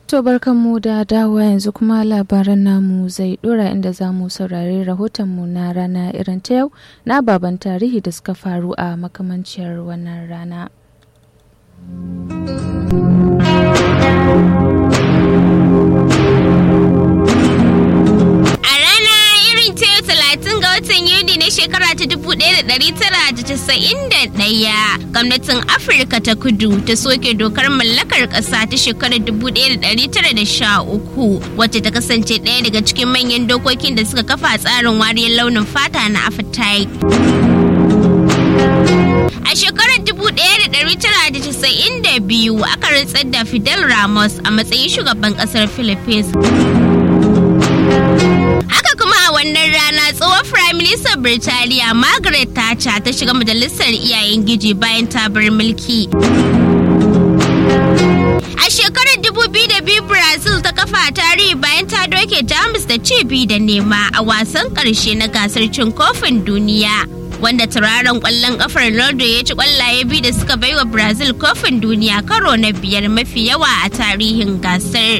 To barkanmu da dawowa yanzu kuma labaran namu zai dora inda za mu saurari rahotonmu na rana irin ta yau na baban tarihi da suka faru a makamanciyar wannan rana. shekara ta 1991 gwamnatin afirka ta kudu ta soke dokar mallakar ƙasa ta shekarar 1913 wacce ta kasance ɗaya daga cikin manyan dokokin da suka kafa tsarin wariyar launin fata na apartheid A shekarar 1992 aka rantsar da Fidel Ramos a matsayin shugaban ƙasar Philippines. Haka kuma a wannan rana tsohon Prime Minister Birtaniya Margaret Thatcher ta shiga majalisar iyayen giji bayan ta bar mulki. A shekarar 2002 Brazil ta kafa tarihi bayan ta doke Jamus da ci bi da nema a wasan ƙarshe na gasar cin kofin duniya. Wanda turaren ƙwallon ƙafar Ronaldo ya ci ƙwallaye biyu da suka baiwa Brazil kofin duniya karo na biyar mafi yawa a tarihin gasar.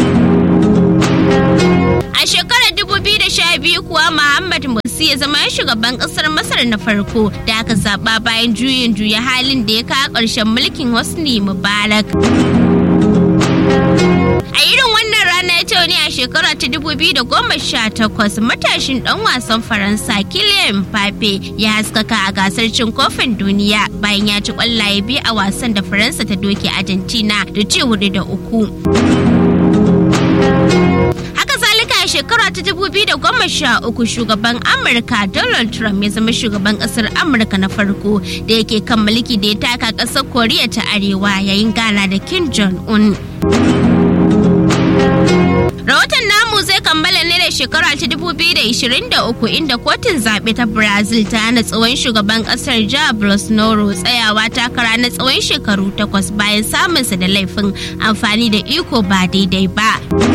A shekarar 2012 kuwa Muhammad Morsi ya zama shugaban kasar Masar na farko da aka zaba bayan juyin juya halin da ya kawo ƙarshen mulkin Hosni Mubarak. A irin wannan rana ya ne a shekara ta 2018 matashin dan wasan Faransa Kylian Mbappe ya haskaka a gasar cin kofin duniya bayan ya ci kwallaye biyu a wasan da Faransa ta doke Argentina da ci hudu da uku. a shekara ta 2013 shugaban amurka donald trump ya zama shugaban kasar amurka na farko da yake kan mulki da ya taka kasar koriya ta arewa yayin gana da kim jong-un rahoton namu zai kammala ne da shekara ta 2023 inda kotun zaɓe ta brazil ta hana tsawon shugaban ƙasar ja bolsonaro tsayawa takara na tsawon shekaru takwas bayan samunsa da laifin amfani da iko ba daidai ba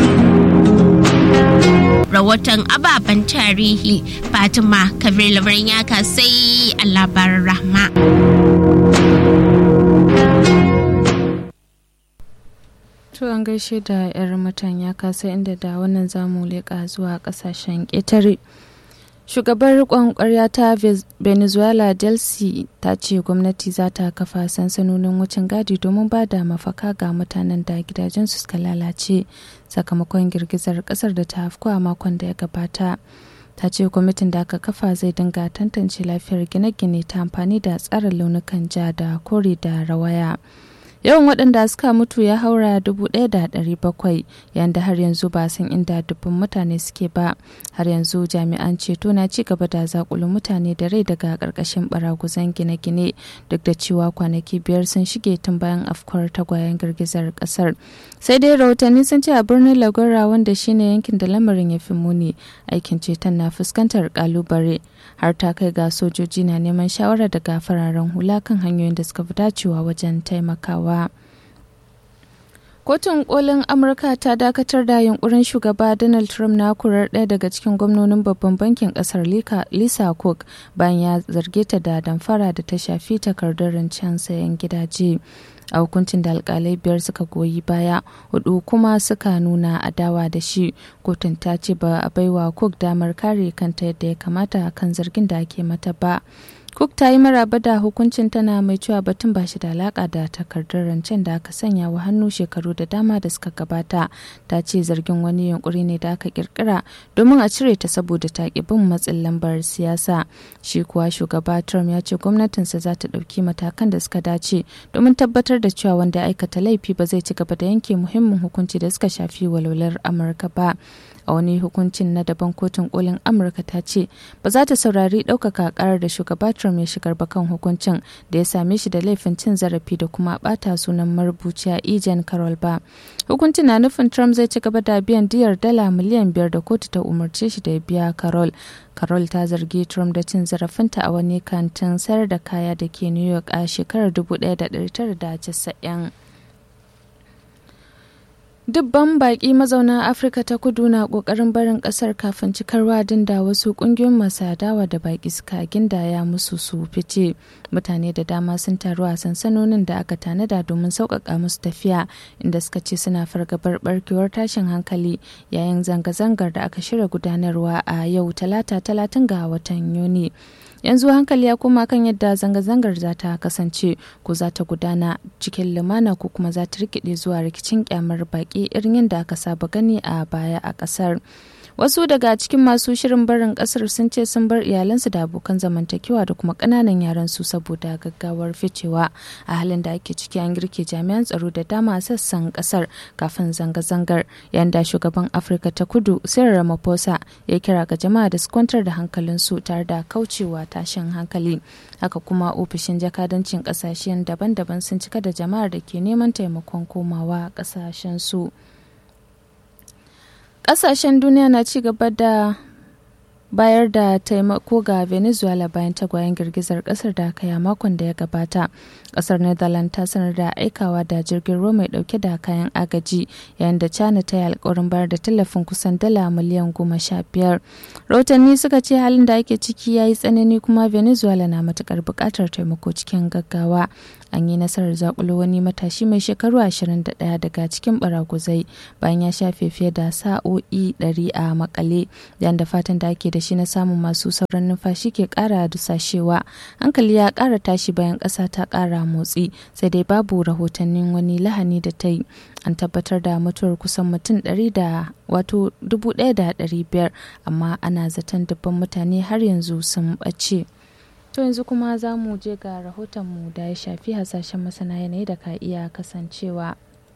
rahoton ababen tarihi fatima kabir labarin yaka sai a labarin rahma To an gaishe da 'yar mutan ya kasa inda da wannan zamu leƙa zuwa ƙasashen ƙetare. Shugabar riƙon ƙwarya ta Venezuela Delcy ta ce gwamnati za ta kafa sansanonin wucin gadi domin ba da mafaka ga mutanen da gidajensu suka lalace sakamakon girgizar ƙasar da ta afku a makon da ya gabata. Ta ce kwamitin da aka kafa zai dinga tantance lafiyar gine-gine ta amfani da tsarin launukan ja da kore da rawaya. yawan waɗanda suka mutu ya haura 1,700 yayin da har yanzu ba san inda dubban mutane suke ba har yanzu jami'an ceto na ci gaba da zakulun mutane da rai daga ƙarƙashin baraguzan gine-gine duk da cewa kwanaki biyar sun shige tun bayan afkuwar tagwayen girgizar ƙasar sai dai rahotanni sun ce a birnin lagora wanda shine yankin da lamarin ya fi muni aikin ceton na fuskantar kalubare har ta kai ga sojoji na neman shawara daga fararen hula kan hanyoyin da suka fi dacewa wajen taimakawa Kotun kolin Amurka ta dakatar da yunkurin shugaba Donald Trump na kurar ɗaya daga cikin gwamnonin babban bankin ƙasar Lisa Cook bayan ya zarge ta da damfara da ta shafi takardar rancen sayan gidaje. a hukuncin da alkalai biyar suka goyi baya hudu kuma suka nuna adawa da shi kotun ta ce ba a baiwa cook damar kare kanta yadda ya kamata kan zargin da ake mata ba cook ta yi maraba da hukuncin tana mai cewa batun ba shi da alaka da takardar rancen da aka sanya wa hannu shekaru da dama da suka gabata ta ce zargin wani yunkuri ne da aka kirkira domin a cire ta saboda ta ki bin matsin lambar siyasa shi kuwa shugaba trump ya ce gwamnatinsa za ta ɗauki matakan da suka dace domin tabbatar da cewa wanda ya aikata laifi ba zai ci gaba da yanke muhimmin hukunci da suka shafi walwalar amurka ba a wani hukuncin na daban kotun kolin amurka ta ce ba za ta saurari ɗaukaka karar da shugaba trump ya shigar ba kan hukuncin da ya same shi da laifin cin zarafi da kuma bata sunan marubuciya ejen carol ba hukuncin na nufin trump zai ci gaba da biyan diyar dala miliyan biyar da kotu ta umarce shi da ya biya carol carol ta zargi trump da cin zarafinta a wani kantin sayar da kaya da ke new york a shekarar 1990 Dubban baƙi mazauna Afirka ta kudu na ƙoƙarin barin ƙasar kafin cikar wadin da wasu ƙungiyoyin masu adawa da baƙi suka gindaya musu su fice. Mutane da dama sun taru a sansanonin da aka tanada domin sauƙaƙa musu tafiya inda suka ce suna fargabar barkewar tashin hankali yayin zanga-zangar da aka shirya gudanarwa a yau talata talatin ga watan Yuni. yanzu hankali ya koma kan yadda zanga-zangar za ta kasance ko za ta gudana cikin lumana ko kuma za ta rikide zuwa rikicin kyamar baki irin yadda aka saba gani a baya a kasar wasu daga cikin masu shirin barin kasar sun ce sun bar iyalansu da abokan zamantakewa da kuma kananan yaran su saboda gaggawar ficewa a halin da ake ciki an girke jami'an tsaro da dama a sassan kasar kafin zanga-zangar yayin da shugaban afirka ta kudu cyril ramaphosa ya kira ga jama'a da su kwantar da hankalinsu tare da kaucewa tashin hankali haka kuma ofishin jakadancin kasashen daban-daban sun cika da jama'ar da ke neman taimakon komawa kasashen su. kasashen duniya na ci gaba da bayar da taimako ga venezuela bayan tagwayen girgizar kasar da aka yi makon da ya gabata kasar netherlands ta sanar da aikawa da jirgin ruwa mai dauke da kayan agaji yayin da china ta yi alkawarin bayar da tallafin kusan dala miliyan goma sha biyar rahotanni suka ce halin da ake ciki ya yi tsanani kuma venezuela na matukar buƙatar taimako cikin gaggawa an yi nasarar zakulo wani matashi mai shekaru 21 daga cikin baraguzai bayan ya shafe fiye da sa'o'i 100 a makale yayin da fatan da ake da shi na samun masu sauran numfashi ke kara dusashewa hankali ya kara tashi bayan ƙasa ta kara motsi sai dai babu rahotannin wani lahani da ta yi an tabbatar da mutuwar kusan mutum 100 da wato 1,500 amma ana zaton dubban mutane har yanzu sun ɓace. To yanzu kuma za mu je ga rahotonmu da ya shafi hasashen masana yanayi da ka iya kasancewa.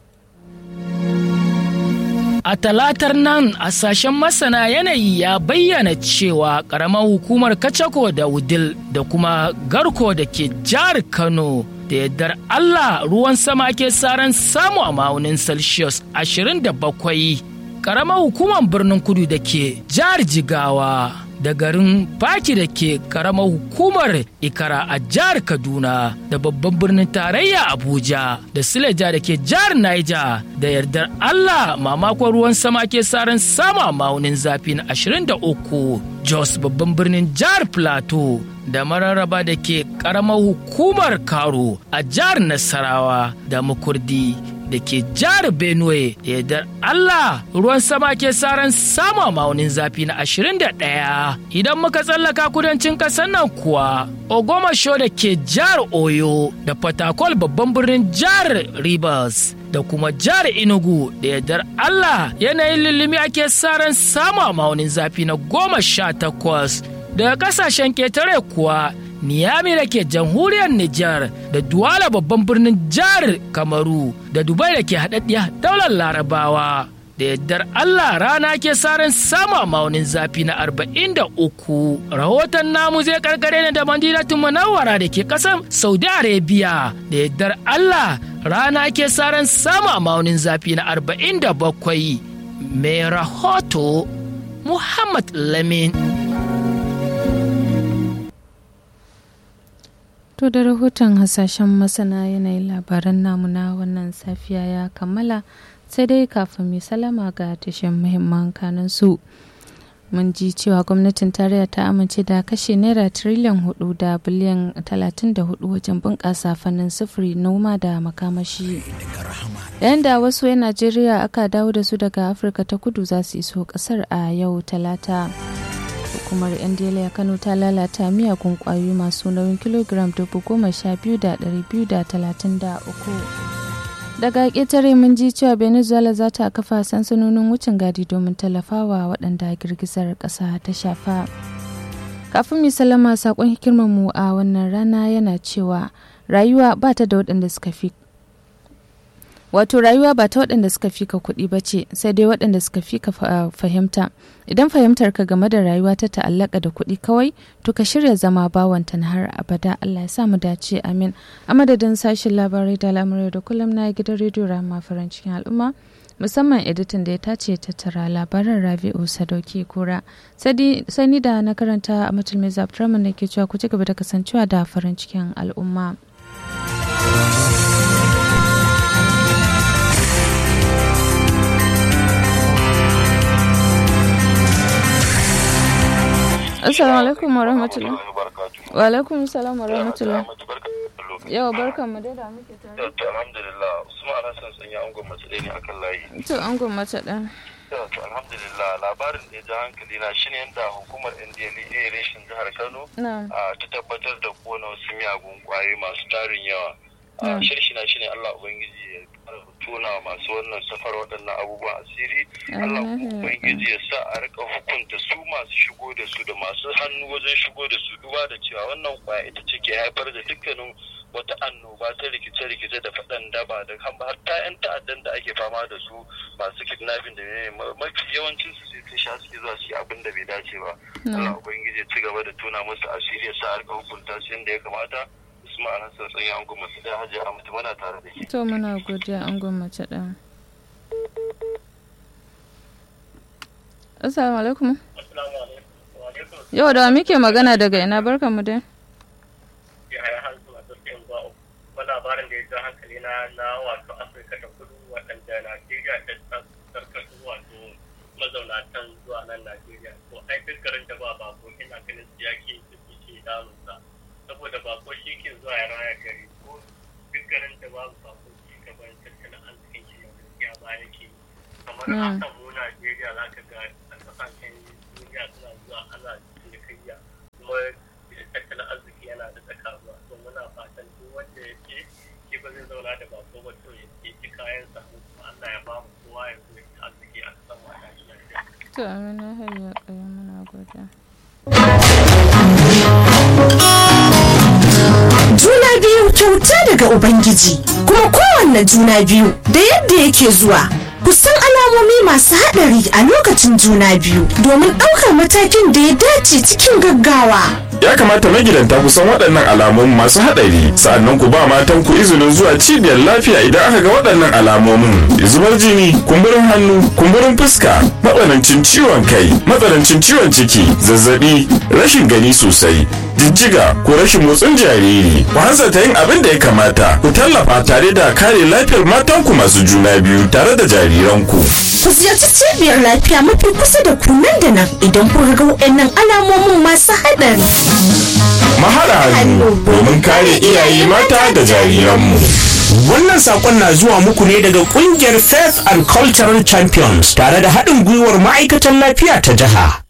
A talatar nan hasashen masana yanayi ya bayyana cewa ƙaramar hukumar Kacako da Wudil da kuma Garko da ke jihar Kano da yardar Allah ruwan sama ke saran samu a ma'aunin Celsius 27. Ƙaramar hukumar birnin kudu da ke jihar Jigawa. da garin Baki da ke karamar hukumar Ikara a jihar Kaduna da babban birnin tarayya Abuja da Sileja da ke jihar Niger da yardar Allah mamakon ruwan sama ke saran sama maunin zafi na 23 Jos babban birnin jihar Plateau da mararraba da ke karamar hukumar Karo a jihar Nasarawa da Makurdi da ke jihar Benue da yardar Allah ruwan sama ke saran sama maunin zafi na 21 idan muka tsallaka kudancin ƙasar nan kuwa Ogomasho da ke jihar Oyo da Fatakol babban birnin jihar Rivers da kuma jihar Enugu da yardar Allah yanayin lullumi ake saran sama maunin zafi na goma sha takwas daga kasashen ketare kuwa Niyami da ke jamhuriyar Nijar da Duwala babban birnin jihar Kamaru da Dubai da ke haɗaɗɗiya daular Larabawa. Da yardar Allah rana ke saran sama maunin zafi na arba'in da uku. Rahoton namu zai karkare ne da Madinatu Munawwara da ke ƙasar Saudi Arabia. Da yardar Allah rana ke saran sama maunin zafi na arba'in da bakwai. Mai rahoto Muhammad Lamin. To da rahoton hasashen masana yanayin labaran namu na wannan safiya ya kammala sai dai kafin mai salama ga tashin muhimman kanan su. Mun ji cewa gwamnatin tarayya ta amince da kashe naira tiriliyan hudu da biliyan talatin da hudu wajen bunƙasa fannin sufuri noma da makamashi. Yayin da wasu 'yan Najeriya aka dawo da su daga Afirka ta kudu za su iso ƙasar a yau talata. hukumar ndla kano ta lalata miyagun kwayoyi masu nauyin kilogiram dubu goma sha biyu da ɗari biyu da talatin da uku daga ƙetare mun ji cewa venezuela za ta kafa sansanonin wucin gadi domin tallafawa waɗanda girgizar ƙasa ta shafa kafin mu salama saƙon hikimarmu a wannan rana yana cewa rayuwa ba ta da waɗanda suka fi wato rayuwa ba ta waɗanda suka fi ka kuɗi ba ce sai dai waɗanda suka fi ka fahimta idan fahimtar ka game da rayuwa ta ta'allaka da kuɗi kawai to ka shirya zama bawanta na har abada Allah ya sa mu dace amin a madadin sashen labarai da al'amurai da kullum na gidan rediyo rama farin cikin al'umma musamman editan da ya tace tattara labaran rabi'u sadauki kura sani da na karanta a matulmi zabtraman da ke cewa ku ci gaba da kasancewa da farin cikin al'umma. Assalamu alaikum wa rahmatullah. Wa alaikum salam wa rahmatullah. Yawa barkan mu dai da muke tare. To alhamdulillah Usman Hassan sun yi angon mace ɗaya ne akan layi. To an gwamnati ɗan. To alhamdulillah labarin da ya ja hankali na shine yadda hukumar NDLEA reshin jihar Kano Na. a, ta tabbatar da kona wasu miyagun kwayoyi masu tarin yawa. Mm. Shirshina shine Allah Ubangiji ya ƙara tona masu wannan safar waɗannan abubuwan asiri. Allah Amin. Ubangiji ya sa a rika hukunta su masu shigo da su da masu hannu wajen shigo da su duba da cewa wannan kwaya ita ce ke haifar da dukkanin wata annoba ta rikice-rikice da faɗan daba da har ta 'yan ta'addan da ake fama da su masu kidnapping da ne mafi yawancin su sai sun sha suke zuwa su yi abin da bai dace ba. Allah Ubangiji ya ci gaba da tona musu asiri ya sa a rika hukunta su yadda ya kamata. Usman Hassan Tsanyi an goma su da Hajji Ahmad muna tare da ke. To muna godiya an gwamnati ɗan. Assalamu alaikum. Yau da wa muke magana daga ina barkan mu dai. yaya har zuwa tafiyan zuwa uku kuma labarin da ya ja hankali na na wato afirka ta kudu waɗanda najeriya ta karkatu wato mazauna can zuwa nan najeriya to ai duk garin da ba bako ina ganin su yake suke ke damunsa saboda bako shi ke zuwa ya raya gari ko duk garin da babu bako shi gaban tattalin arzikin shi na gaskiya ba yake kamar Mm. haka mu najeriya za ka ga a kasashen duniya suna zuwa ana cinikayya kuma tattalin arziki yana da tsakaruwa to muna fatan duk wanda ya ce shi ba zai zauna da bako ba to ya ce ci kayan sa mu kuma Allah ya ba mu kowa ya zo ya ci arziki a kasan mu a Najeriya. To amina hayya ƙaya muna godiya. Juna biyu kyauta daga Ubangiji, kuma kowanne juna biyu da yadda yake zuwa. Ku san alamomi masu haɗari a lokacin juna biyu domin ɗaukar matakin da ya dace cikin gaggawa. Ya kamata magidanta ku san waɗannan alamomin masu haɗari sa'annan ku ba matan ku izinin zuwa cibiyar lafiya idan aka ga waɗannan alamomin. Zubar jini, kumburin hannu, kumburin fuska, matsanancin ciwon kai, matsanancin ciwon ciki, zazzabi, rashin gani sosai, jijjiga ko rashin motsin jariri. Ku hanzarta yin abin da ya kamata. Ku tallafa tare da kare lafiyar matanku masu juna biyu tare da jariranku. Ku ziyarci cibiyar lafiya mafi kusa da ku nan da nan idan kun ga waɗannan alamomin masu haɗari. Mahaɗa hannu domin kare iyaye mata da jariranmu. Wannan sakon na zuwa muku ne daga kungiyar Faith and Cultural Champions tare da haɗin gwiwar ma'aikatan lafiya ta jiha.